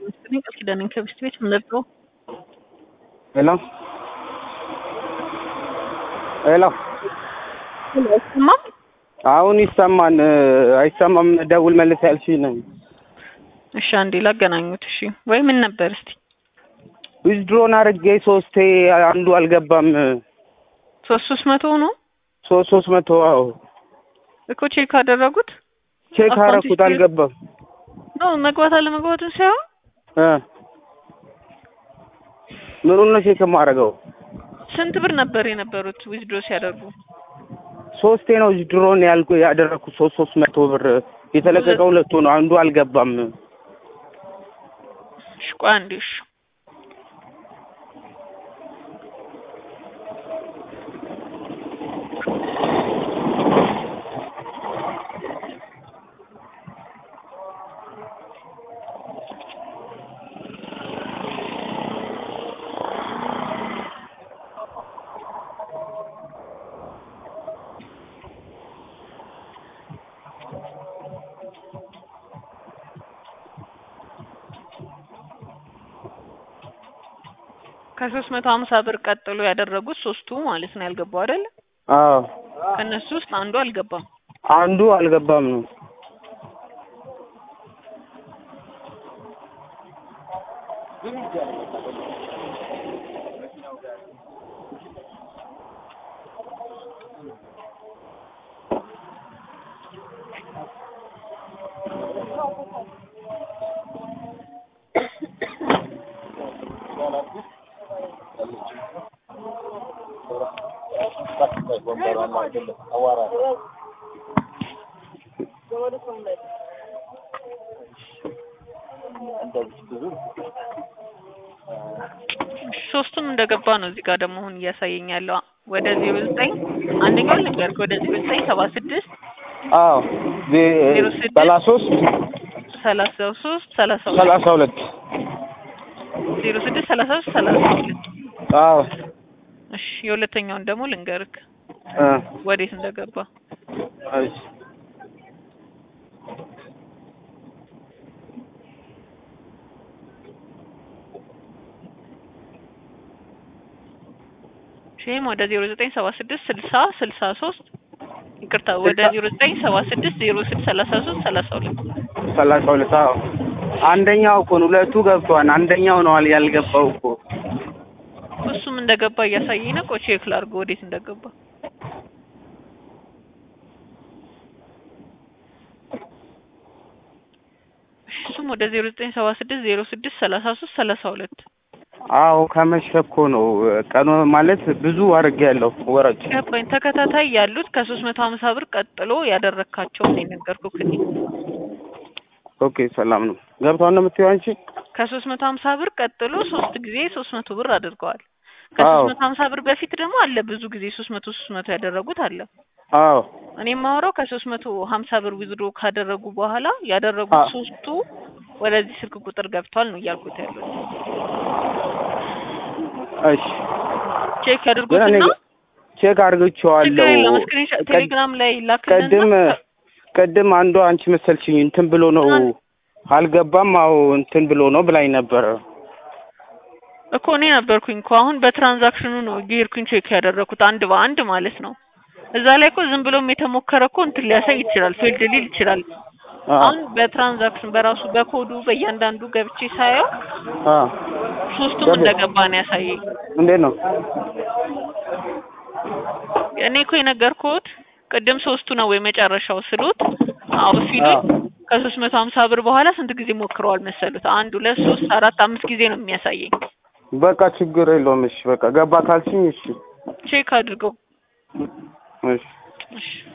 መሰለኝ ቃል ኪዳንን ከብስት ቤት ምንድነው? ሄሎ ሄሎ አይሰማም? አሁን ይሰማን አይሰማም? ደውል መልስ ያልሽኝ ነኝ። እሺ አንዴ ላገናኙት። እሺ ወይ ምን ነበር እስቲ? ዊዝድሮን አድርጌ ሶስቴ አንዱ አልገባም። ሶስት ሶስት መቶ ነው ሶስት ሶስት መቶ አዎ እኮ ቼክ አደረጉት ቼክ አካውንት አደረኩት ሂስትሪ- አልገባም። ነው መግባት አለመግባቱን ሳይሆን እ ምኑን ነው ቼክ የማደርገው? ስንት ብር ነበር የነበሩት ዊዝድሮ ሲያደርጉ? ሶስቴ ነው ዊዝድሮን ያልኩ ያደረኩት ሶስት ሶስት መቶ ብር የተለቀቀ ሁለቱ ነው አንዱ አልገባም። እሺ ቆይ አንዴ እሺ ከሶስት መቶ ሀምሳ ብር ቀጥሎ ያደረጉት ሶስቱ ማለት ነው ያልገባው አይደል? አዎ ከእነሱ ውስጥ አንዱ አልገባም። አንዱ አልገባም ነው። ሶስቱም እንደገባ ነው እዚህ ጋር ደግሞ አሁን እያሳየኝ ያለው ወደ ዜሮ ዘጠኝ አንደኛው ልንገርክ ወደ ዜሮ ዘጠኝ ሰባ ስድስት አዎ ዜሮ ስድስት ሰላሳ ሶስት ሰላሳ ሶስት ሰላሳ ሁለት ሰላሳ ሁለት ዜሮ ስድስት ሰላሳ ሶስት ሰላሳ ሁለት አዎ እሺ የሁለተኛውን ደግሞ ልንገርክ እ ወዴት እንደገባ እሺ ይህም ወደ ዜሮ ዘጠኝ ሰባ ስድስት ስልሳ ስልሳ ሶስት ይቅርታ ወደ ዜሮ ዘጠኝ ሰባ ስድስት ዜሮ ስድስት ሰላሳ ሶስት ሰላሳ ሁለት ሰላሳ ሁለት አዎ አንደኛው እኮ ነው ሁለቱ ገብቷል። አንደኛው ነው አል- ያልገባው እኮ እሱም እንደገባ እያሳየኝ ነው። ቆይ ቼክ ላድርገው ወዴት እንደገባ። እሱም ወደ ዜሮ ዘጠኝ ሰባ ስድስት ዜሮ ስድስት ሰላሳ ሶስት ሰላሳ ሁለት አዎ ከመሸ እኮ ነው ቀኑ ማለት ብዙ አድርጌያለሁ ወረጭ ገባኝ። ተከታታይ ያሉት ከሶስት መቶ ሀምሳ ብር ቀጥሎ ያደረግካቸውን ነው የነገርኩህ እኔ። ኦኬ ሰላም ነው ገብቷል ነው የምትይው አንቺ ከሶስት መቶ ሀምሳ ብር ቀጥሎ ሶስት ጊዜ ሶስት መቶ ብር አድርገዋል። አዎ ከሶስት መቶ ሀምሳ ብር በፊት ደግሞ አለ ብዙ ጊዜ ሶስት መቶ ሶስት መቶ ያደረጉት አለ። አዎ እኔ የማወራው ከሶስት መቶ ሀምሳ ብር ዊዝድሮ ካደረጉ በኋላ ያደረጉት አዎ ሶስቱ ወደዚህ ስልክ ቁጥር ገብቷል ነው እያልኩት ያሉት። እሺ ቼክ ግን እኔ ያድርጉትና ቼክ ችግር አድርጌዋለሁ የለም ስክሪንሾት ቀድ- ቴሌግራም ላይ ላክልና ቅድም ቅድም አንዷ አንቺ መሰልሽኝ እንትን ብሎ ነው አልገባም አዎ እንትን ብሎ ነው ብላኝ ነበረ እኮ እኔ ነበርኩኝ እኮ አሁን በትራንዛክሽኑ ነው እየሄድኩኝ ቼክ ያደረኩት አንድ በአንድ ማለት ነው። እዛ ላይ እኮ ዝም ብሎም የተሞከረ እኮ እንትን ሊያሳይ ይችላል፣ ፌልድ ሊል ይችላል። አ አሁን በትራንዛክሽን በራሱ በኮዱ በእያንዳንዱ ገብቼ ሳየው አ ሶስቱም ገባ እንደገባ ነው ያሳየኝ። እንዴት ነው እኔ እኮ የነገርኩት ቅድም ሶስቱ ነው ወይ መጨረሻው ስሉት አዎ አ ሲሉኝ ከሶስት መቶ ሀምሳ ብር በኋላ ስንት ጊዜ ሞክረዋል መሰሉት? አንድ ሁለት ሶስት አራት አምስት ጊዜ ነው የሚያሳየኝ። በቃ ችግር የለውም እሺ በቃ ገባ ካልሽኝ እሺ ቼክ አድርገው እሺ እሺ